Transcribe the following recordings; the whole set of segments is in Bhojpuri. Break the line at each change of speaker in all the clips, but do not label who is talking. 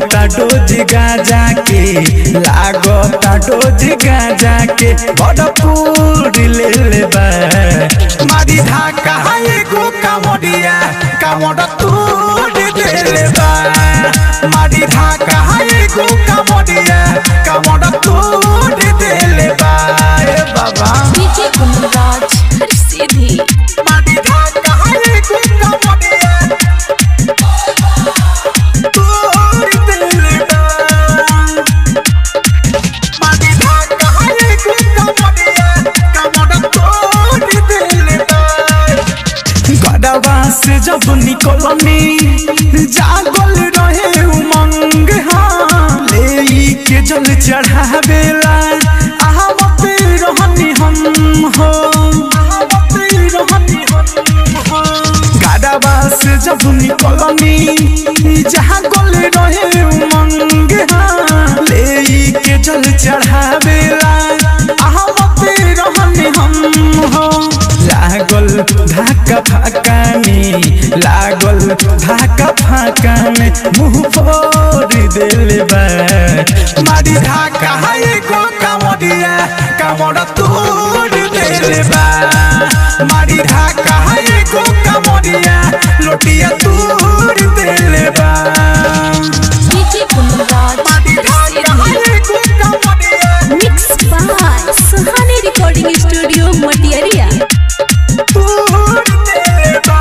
लागता डोज गाजा के लागता डोज गाजा के भरपूर ले ले बा मारी धाका हाय गो कामोडिया कामोड तूर दे ले बा मारी धाका हाय गो कामोडिया कामोड तूर दे ले बा ए बाबा
डीजे गुणराज हर सीधी
मारी धाका हाय गो कामोडिया तूर दे ले बा मारी धाका हाय गो कामोडिया कामोड तूर दे ले बा गडवा से जब निकलनी जागल रहे उमंग हाँ ले के जल चढ़ावेला आहवत रहनी हम हो आहवत रहनी हम हो गडवा से जब निकलनी जागल रहे उमंग हाँ ले के जल चढ़ावेला आहवत रहनी हम हो लागल धाका फाका में लागल धाका फाका में मुंह फोड़ देले बा मारी धाका हाय गो कामोडिया कामोड तोड़ देले बा मारी धाका हाय गो कामोडिया लोटिया तोड़ देले बा
डीजे गुणराज
मारी
हर
धाका
सीधी
हाय गो कामोडिया
mix by Suhani recording studio Matiyaria
तोड़ देले बा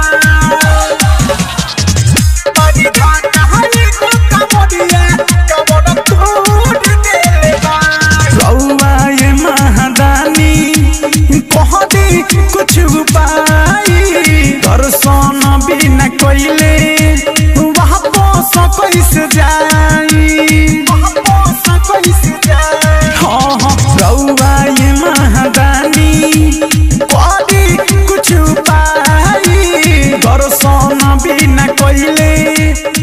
मारी धाका हाय गो कामोडिया कामोड तोड़ देले बा रउआ ये महादानी कह दे कुछ उपाय दर्शन बिना कइले वहाँ पोस कैसे जाई वहाँ पोस कैसे जाई हाँ हाँ रउआ ये महादानी कह दे कुछ उपाय दर्शन बिना कइले